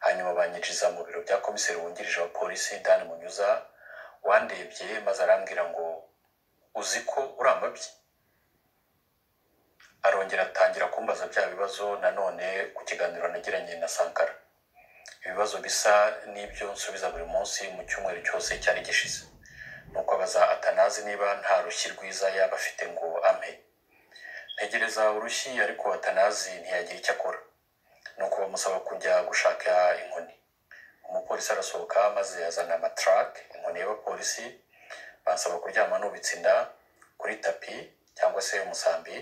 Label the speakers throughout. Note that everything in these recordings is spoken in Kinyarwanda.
Speaker 1: hanyuma banyinjiza mu biro bya komiseri wungirije wa polisi dani munyuza wandebye maze arambwira ngo uzi ko uramabye arongera atangira kumbaza bya bibazo nanone ku kiganiro nagiranye na sankara ibibazo bisa n'ibyo nsubiza buri munsi mu cyumweru cyose cyari gishize nuko abaza atanazi niba nta rushyi rwiza yaba afite ngo ampe ntegereza urushyi ariko atanazi ntiyagira icyo akora nuko bamusaba kujya gushaka inkoni umupolisi arasohoka maze yazana amatarake inkoni y'abapolisi bansaba kuryama nubitse inda kuri tapi cyangwa se umusambi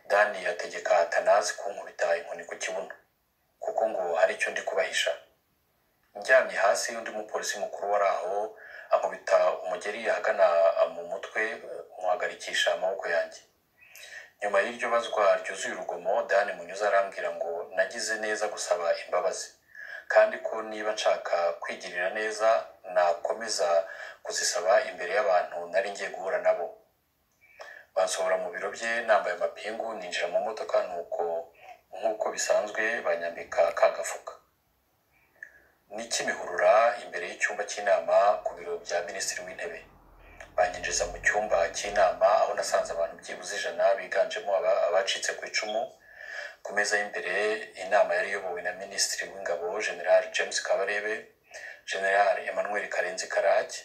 Speaker 1: dani yategeka atanazi kunkubita inkoni ku kibuno kuko ngo hari icyo ndi kubahisha njyamye hasi undi mupolisi mukuru wari aho ankubita umugeri ahagana mu mutwe muhagarikisha amaboko yanjye nyuma y'iryo bazwa ryuzuye urugomo dani munyuze arambwira ngo nagize neza gusaba imbabazi kandi ko niba nshaka kwigirira neza nakomeza kuzisaba imbere y'abantu nari ngiye guhura nabo bansohora mu biro bye nambaye amapingu ninjira mu modoka nuko nk'uko bisanzwe banyambika ka gafuka n'ikimihurura imbere y'icyumba cy'inama ku biro bya minisitiri w'intebe banyinjiza mu cyumba cy'inama aho nasanze abantu byibuze ijana biganjemo aba- abacitse ku icumu ku meza y'imbere inama yari iyobowe na minisitiri w'ingabo general james kabarebe general emmanuel karenzi karake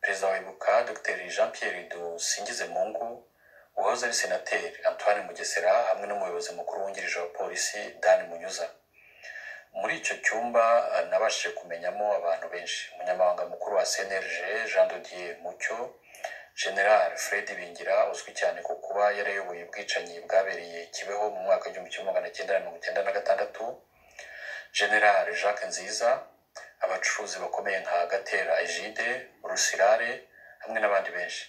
Speaker 1: perezida wa ibuka dr jean pierre dusingizemungu uwahoze ari senateri antoine mugesera hamwe n'umuyobozi mukuru wungirije wa polisi dan munyuza muri icyo cyumba eh, nabashije kumenyamo abantu benshi umunyamabanga mukuru wa cnlg jean dodier mucyo general fred bingira uzwi cyane ku kuba yari ayoboye ubwicanyi bwabereye kibeho mu mwaka w'igihumbi kimwe magana cyenda mirongo icyenda na gatandatu general jacques nziza abacuruzi bakomeye nka gatera egide rusirare hamwe n'abandi benshi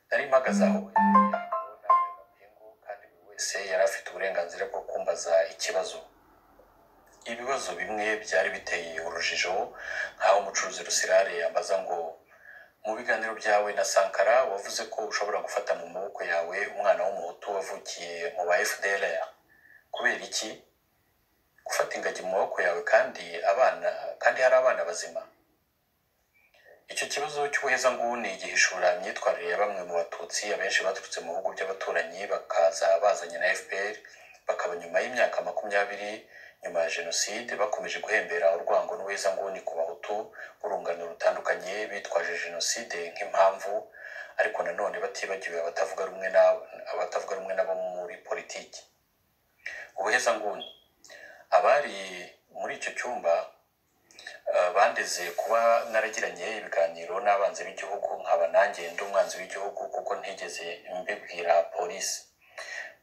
Speaker 1: nari mpagaze aho nambaye amapingu kandi buri wese yari afite uburenganzira bwo kumbaza ikibazo ibibazo bimwe byari biteye urujijo nk'aho umucuruzi rusirare ambaza ngo mu biganiro byawe na sankara wavuze ko ushobora gufata mu maboko yawe umwana w'umuhutu wavukiye mu ba fdr kubera iki gufata ingagi mu maboko yawe kandi abana kandi hari abana bazima icyo kibazo cy'ubuhezanguni gihishura imyitwarire ya bamwe mu batutsi abenshi baturutse mu bihugu by'abaturanyi bakaza bazanye na fpr bakaba nyuma y'imyaka makumyabiri nyuma ya jenoside bakomeje guhembera urwango n'ubuhezanguni ku bahutu urungano rutandukanye bitwaje jenoside nk'impamvu ariko nanone batibagiwe abatavuga rumwe na- abatavuga rumwe nabo muri politiki ubuhezanguni abari muri icyo cyumba eh, bandeze kuba naragiranye ibiganiro n'abanzi b'igihugu nkaba nanjye ndi umwanzi w'igihugu kuko ntigeze mbibwira polisi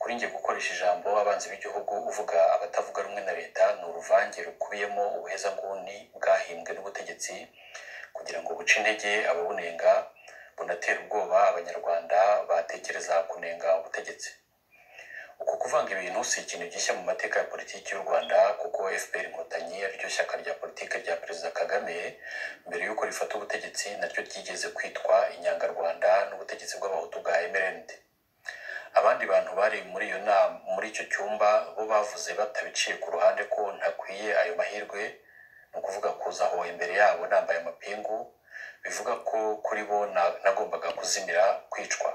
Speaker 1: kuri njye gukoresha ijambo abanzi b'igihugu uvuga abatavuga rumwe na leta ni uruvange rukubiyemo ubuhezanguni bwahimbwe n'ubutegetsi kugira ngo buce intege ababunenga bunatera ubwoba abanyarwanda batekereza kunenga ubutegetsi uku kuvanga ibintu si ikintu gishya mu mateka ya politiki y'u rwanda kuko fpr inkotanyi ariryo shyaka rya politiki rya perezida kagame mbere y'uko rifata ubutegetsi naryo ryigeze kwitwa inyangarwanda n'ubutegetsi bw'abahutu bwa mrnd abandi bantu bari muri iyo nama muri icyo cyumba bo bavuze batabiciye ku ruhande ko ntakwiye ayo mahirwe ni ukuvuga kuza aho imbere yabo nambaye amapingu bivuga ko kuri bo na- nagombaga kuzimira kwicwa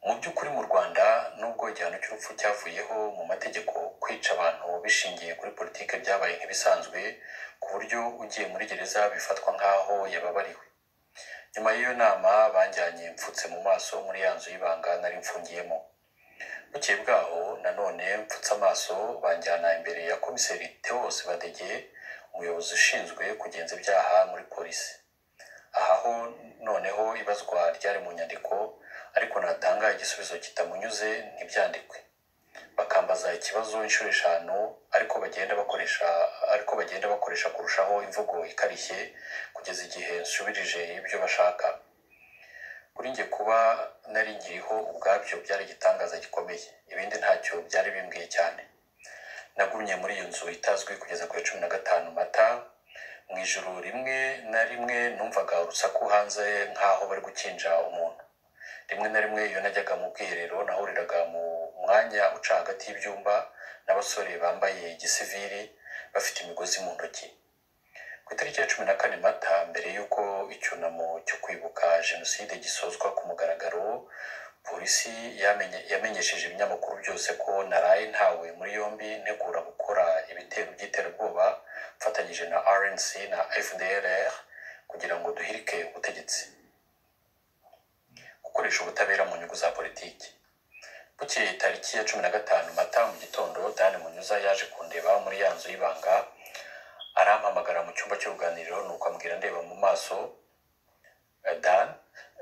Speaker 1: mu by'ukuri mu rwanda nubwo igihano cy'urupfu cyavuyeho mu mategeko kwica abantu bishingiye kuri politiki byabaye nk'ibisanzwe ku buryo ugiye muri gereza bifatwa nk'aho yababariwe nyuma y'iyo nama banjyanye mfutse mu maso muri ya nzu y'ibanga nari mfungiyemo bukeye bwaho nanone mfutse amaso banjyana imbere ya komiseri teos badege umuyobozi ushinzwe kugenza ibyaha muri polisi aha ho noneho ibazwa ryari mu nyandiko ariko natanga igisubizo kitamunyuze ntibyandikwe bakambaza ikibazo inshuro eshanu ariko bagenda bakoresha ariko bagenda bakoresha kurushaho imvugo ikarishye kugeza igihe nsubirije ibyo bashaka kuri njye kuba nari nkiriho ubwabyo byari igitangaza gikomeye ibindi ntacyo byari bimbwiye cyane nagumye muri iyo nzu itazwi kugeza ku ya cumi na gatanu mata mu ijoro rimwe na rimwe numvaga urusaku hanze nk'aho bari gukinja umuntu rimwe na rimwe iyo najyaga mu bwiherero nahuriraga mu mwanya uca hagati y'ibyumba n'abasore bambaye igisivili bafite imigozi mu ntoki ku itariki ya cumi na kane mata mbere y'uko icyunamo cyo kwibuka jenoside gisozwa ku mugaragaro polisi yamenye- yamenyesheje ibinyamakuru byose ko naraye ntawe muri yombi ntegura gukora ibitero by'iterabwoba mfatanyije na rnc na fdrr kugira ngo duhirike ubutegetsi gukoresha ubutabera mu nyungu za politiki bukeye tariki ya cumi na gatanu mata mu gitondo dani munyuza yaje kundeba muri ya nzu y'ibanga arampamagara mu cyumba cy'uruganiriro nuko ambwira ndeba mu maso "Eh, dan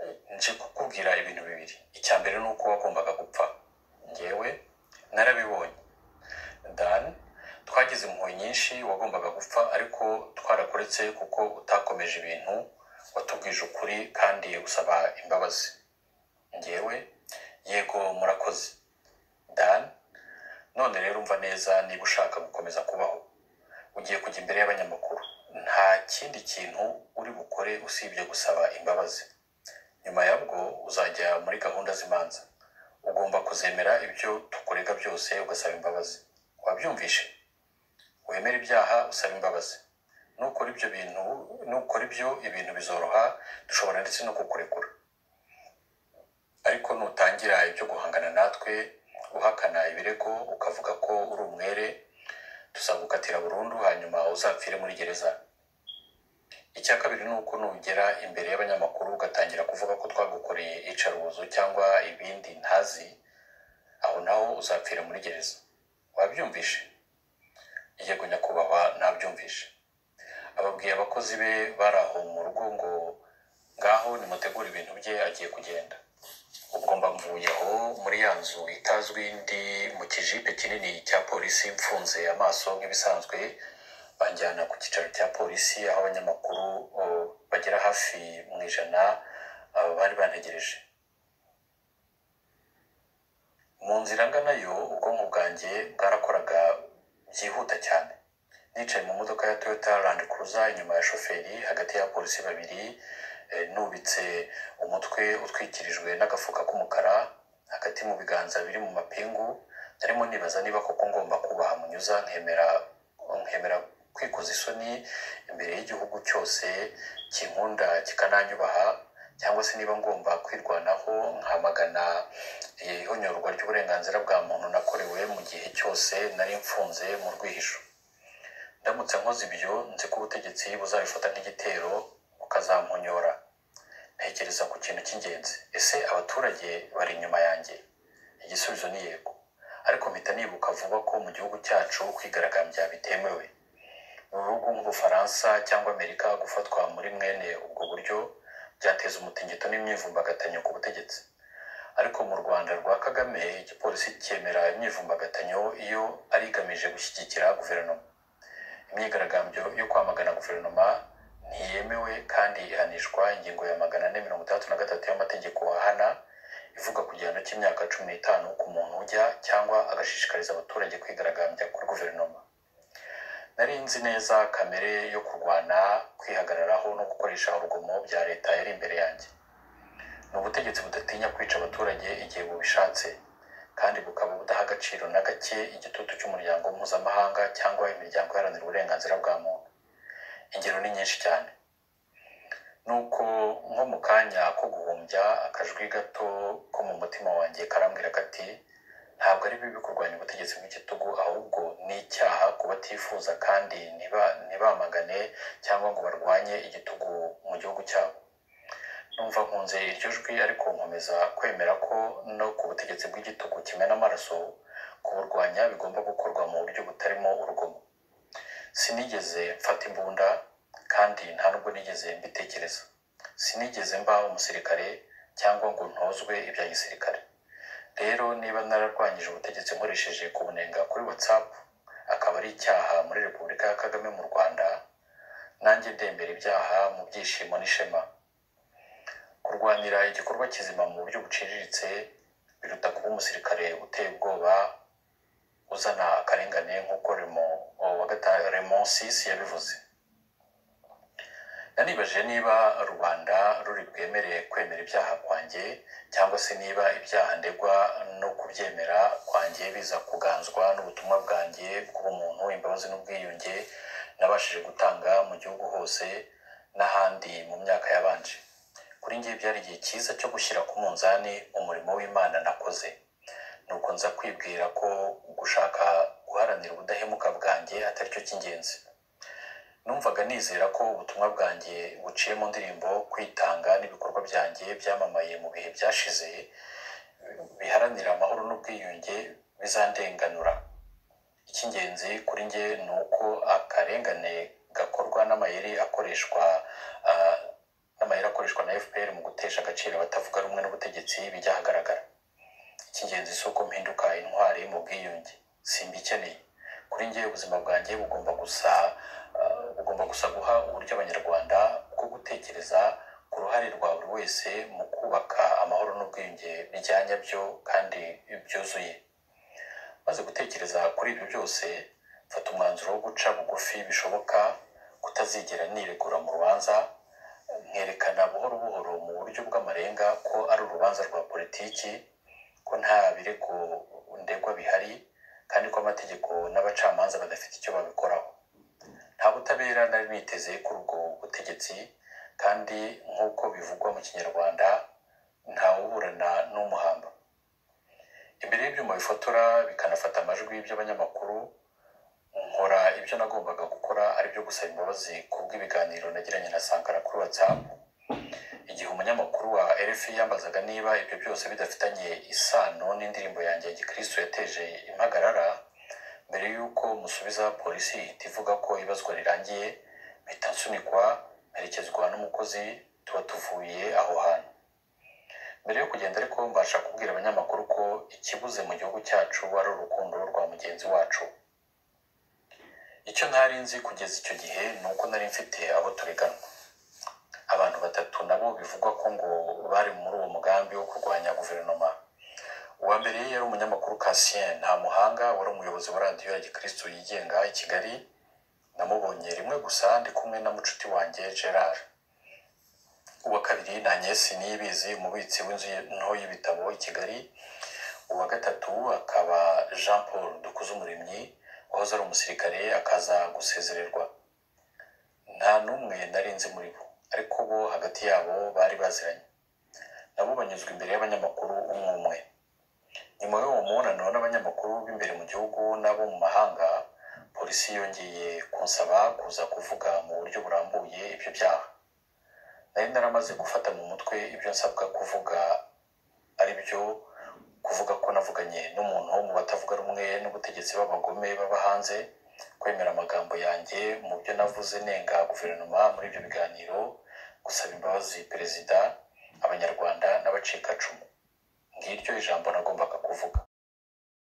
Speaker 1: eh, nje kukubwira ibintu bibiri icya mbere ni uko wagombaga gupfa ngewe narabibonye dan twagize impuhwe nyinshi wagombaga gupfa ariko twarakuretse kuko utakomeje ibintu watubwije ukuri kandi usaba imbabazi ngewe yego murakoze dan none rero umva neza niba ushaka gukomeza kubaho ugiye kujya imbere y'abanyamakuru nta kindi kintu uri bukore usibye gusaba imbabazi nyuma yabwo uzajya muri gahunda z'imanza ugomba kuzemera ibyo tukurega byose ugasaba imbabazi wabyumvishe wemere ibyaha usaba imbabazi nukora ibyo bintu nukora ibyo ibintu bizoroha dushobora ndetse no kukurekura ariko nutangira ibyo guhangana natwe uhakana ibirego ukavuga ko uri umwere tuzagukatira burundu hanyuma uzapfire muri gereza icya kabiri ni uko nugera imbere y'abanyamakuru ugatangira kuvuga ko twagukoreye iyicarubozo cyangwa ibindi ntazi aho naho uzapfira muri gereza wabyumvishe yego nyakubahwa ntabyumvishe ababwiye abakozi be bari aho mu rugo ngo ngaho nimutegure ibintu bye agiye kugenda ubwo mba mvuye aho muri ya nzu itazwi ndi mu kijipe kinini cya polisi mfunze amaso nk'ibisanzwe banjyana ku cyicaro cya polisi aho abanyamakuru o, bagera hafi mu ijana aba bari bantegereje mu nzira nganayo ubwonko bwanjye bwarakoraga byihuta cyane nicaye mu modoka ya toyota land cruiser inyuma ya shoferi hagati y'abapolisi babiri eh, nubitse umutwe utwikirijwe n'agafuka k'umukara hagati mu biganza biri mu mapingu narimo nibaza niba koko ngomba kubaha munyuza nkemera nkemera kwikoza isoni imbere y'igihugu cyose kinkunda kikananyubaha cyangwa se niba ngomba kwirwanaho nkamagana ihonyorwa ry'uburenganzira bwa muntu nakorewe mu gihe cyose nari mfunze mu rwihisho ndamutse nkoze ibyo nzi ko ubutegetsi buzabifata nk'igitero bukazampunyora ntekereza ku kintu cy'ingenzi ese abaturage bari inyuma yanjye igisubizo ni yego ariko mpita nibuka vuba ko mu gihugu cyacu kwigaragambya bitemewe mu bihugu nk'ubufaransa cyangwa amerika gufatwa muri mwene ubwo buryo byateza umutingito n'imyivumbagatanyo ku butegetsi ariko mu rwanda rwa kagame igipolisi cyemera imyivumbagatanyo iyo ari igamije gushyigikira guverinoma imyigaragambyo yo kwamagana guverinoma ntiyemewe kandi ihanishwa ingingo ya magana ane mirongo itandatu na gatatu y'amategeko ahana ivuga ku gihano cy'imyaka cumi n'itanu ku muntu ujya cyangwa agashishikariza abaturage kwigaragambya kuri guverinoma nari nzi neza kamere yo kurwana kwihagararaho no gukoresha urugomo bya leta yari imbere yanjye ni ubutegetsi budatinya kwica abaturage igihe bubishatse kandi bukaba budaha agaciro na gake igitutu cy'umuryango mpuzamahanga cyangwa imiryango iharanira uburenganzira bwa muntu ingero ni nyinshi cyane nuko nko mu kanya ko guhumbya akajwi gato ko mu mutima wanjye karambwira kati ntabwo ari bibi kurwanya ubutegetsi bw'igitugu ahubwo ni icyaha ku batifuza kandi ntiba- ntibamagane cyangwa ngo barwanye igitugu mu gihugu cyabo numva nkunze iryo jwi ariko nkomeza kwemera ko no ku butegetsi bw'igitugu kimena amaraso kuburwanya bigomba gukorwa mu buryo butarimo urugomo sinigeze mfata imbunda kandi nta nubwo nigeze mbitekereza sinigeze mba umusirikare cyangwa ngo ntozwe ibya gisirikare rero niba nararwanyije ubutegetsi nkoresheje kubunenga kuri whatsapp akaba ari icyaha muri repubulika ya kagame mu rwanda nanjye ndembera ibyaha mu byishimo n'ishema kurwanira igikorwa kizima mu buryo buciriritse biruta kuba umusirikare uteye ubwoba uzana akarengane nk'uko Remo- wa gata- Remon Sisi yabivuze nanibajije niba rubanda ruri bwemere kwemera ibyaha kwanjye cyangwa se niba ibyaha ndegwa no kubyemera kwanjye biza kuganzwa n'ubutumwa bwanjye bw'ubumuntu imbabazi n'ubwiyunge nabashije gutanga mu gihugu hose n'ahandi mu myaka yabanje kuri ngiye byari igihe cyiza cyo gushyira ku munzani umurimo w'imana nakoze nuko nza kwibwira ko gushaka guharanira ubudahemuka bwanjye atari cyo cy'ingenzi numvaga nizera ko ubutumwa bwanjye buciye mu ndirimbo kwitanga n'ibikorwa byanjye byamamaye mu bihe byashize biharanira amahoro n'ubwiyunge bizandenganura icy'ingenzi kuri nge ni uko akarengane gakorwa n'amayeri akoreshwa ah, n'amayeri akoreshwa na fpr mu gutesha agaciro abatavuga rumwe n'ubutegetsi bijya ahagaragara icy'ingenzi si uko mpinduka intwari mu bwiyunge simbikeneye kuri ngewe ubuzima bwanjye bugomba gusa uh, bugomba gusa guha uburyo abanyarwanda bwo gutekereza ku ruhare rwa buri wese mu kubaka amahoro n'ubwiyunge bijya nyabyo kandi byuzuye maze gutekereza kuri ibyo byose mfata umwanzuro wo guca bugufi bishoboka kutazigera niregura mu rubanza nkerekana buhoro buhoro mu buryo bw'amarenga ko ari urubanza rwa politiki ko nta birego ndegwa bihari kandi ko amategeko n'abacamanza badafite icyo babikoraho nta butabera nari niteze kuri ubwo butegetsi kandi nk'uko bivugwa mu kinyarwanda ntawuburana n'umuhamba imbere y'ibyuma bifotora bikanafata amajwi by'abanyamakuru nkora ibyo nagombaga gukora ari byo gusaba imbabazi ku bw'ibiganiro nagiranye na sankara kuri whatsapp igihe umunyamakuru wa rfi yambazaga niba ibyo byose bidafitanye isano n'indirimbo yanjye ya gikristo yateje impagarara mbere y'uko musubiza polisi ihita ivuga ko ibazwa rirangiye mpita nsunikwa mperekezwa n'umukozi tuba tuvuye aho hantu mbere yo kugenda ariko mbasha kubwira abanyamakuru ko ikibuze mu gihugu cyacu ari urukundo rwa mugenzi wacu icyo ntari nzi kugeza icyo gihe ni uko nari mfite abo tureganwa abantu batatu nabo bivugwa ko ngo bari muri uwo mugambi wo kurwanya guverinoma uwa mbere yari umunyamakuru Cassien Ntamuhanga wari umuyobozi wa radiyo ya gikristo yigenga i Kigali namubonye rimwe gusa ndi kumwe na mucuti wanjye Gerard uwa kabiri ni Agnes Niyibizi umubitsi w'inzu nto y'ibitabo i Kigali uwa gatatu akaba Jean Paul Dukuzumuremyi wahoze ari umusirikare akaza gusezererwa nta n'umwe nari nzi muri bo ariko bo hagati yabo bari baziranye nabo banyuzwa imbere y'abanyamakuru umwe umwe nyuma y'uwo mubonano n'abanyamakuru b'imbere mu gihugu n'abo mu mahanga polisi yongeye kunsaba kuza kuvuga mu buryo burambuye ibyo byaha nari naramaze gufata mu mutwe ibyo nsabwa kuvuga ari byo kuvuga ko navuganye n'umuntu wo mu batavuga rumwe n'ubutegetsi b'abagome baba hanze kwemera amagambo yanjye mu byo navuze nenga guverinoma muri ibyo biganiro gusaba imbabazi perezida abanyarwanda n'abacikacumu ngiryo ijambo nagombaga kuvuga